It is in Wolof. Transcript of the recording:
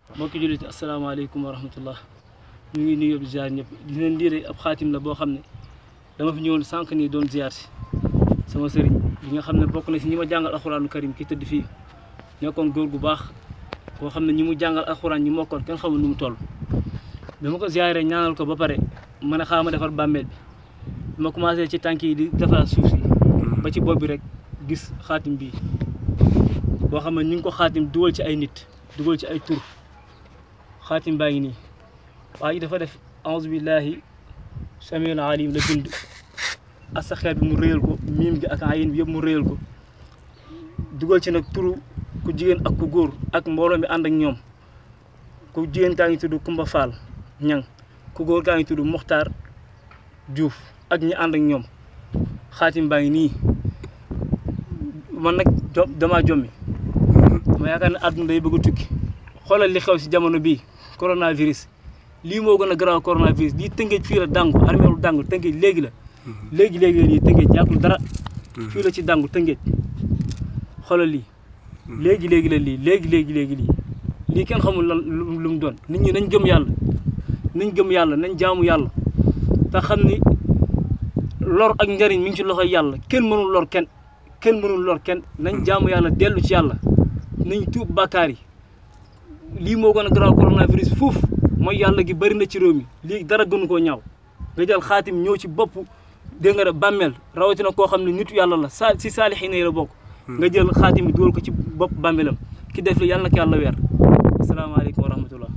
mbokki jullit asalaamaaleykum wa rahmatullah ñu ngi nuyu di ziar ñëpp di leen lii ab xaatim la boo xam ne dama fi ñëwoon sànq nii doon ziar si sama sëriñ bi nga xam ne bokk na si ñi ma jàngal alxuraanu karim ki tëdd fii nekkoon góor gu baax koo xam ne ñi mu jàngal alxuraan ñi mokkoon kenn xamul nu mu toll bi ma ko ziaree ñaanal ko ba pare ma ne xaaral ma defar bàmmeel bi bi ma commencé ci tànk yi di defaraat suuf si ba ci bopp bi rek gis xaatim bii boo xam ne ñu ngi ko xaatim dugal ci ay nit dugal ci ay tur xaatim baa ngi nii waa ji dafa def auzu billahi samiul alim la bind asaxeer bi mu réyal ko miim gi ak ayin bi yëpp mu réyal ko dugal ci nag turu ku jigéen ak ku góor ak mbooloo mi ànd ak ñoom ku jigéen kaa ngi tudd Kumba Fall ñang ku góor kaa ngi tudd Muxtaar Diouf ak ñi ànd ak ñoom xaatim baa ngi nii man nag jo damaa jommi ma yaakaar ne àdduna day bëgg a tukki xoolal li xew si jamono bii coronavirus lii moo gën a garaaw coronavirus lii tëngeej fii la dàngu armeelu dàngu tëngeej léegi la léegi léegi la nii tëngeej yàggul dara fii la ci dàngu tëngeej xoolal lii léegi léegi la lii léegi léegi léegi lii lii kenn xamul lan lu mu doon nit ñi nañ gëm yàlla nañ gëm yàlla nañ jaamu yàlla te xam ni lor ak njariñ mi ngi ci loxoy yàlla kenn mënul lor kenn kenn mënul lor kenn nañ jaamu yàlla dellu ci yàlla nañ tuub bàkkaar yi lii moo gën a garaaw coronavirus fuuf mooy yàlla gi bëri na ci réew mi lii dara gënu koo ñaaw nga jël xaatim ñëw ci bopp dégg nga de bàmmeel rawatina koo xam ne nitu yàlla la sa si saalixiin yi la bokk nga jël xaatim bi dugal ko ci bopp bàmmeelam ki def li yàlla na ko yàlla weer asalaamaaleykum wa rahmatullah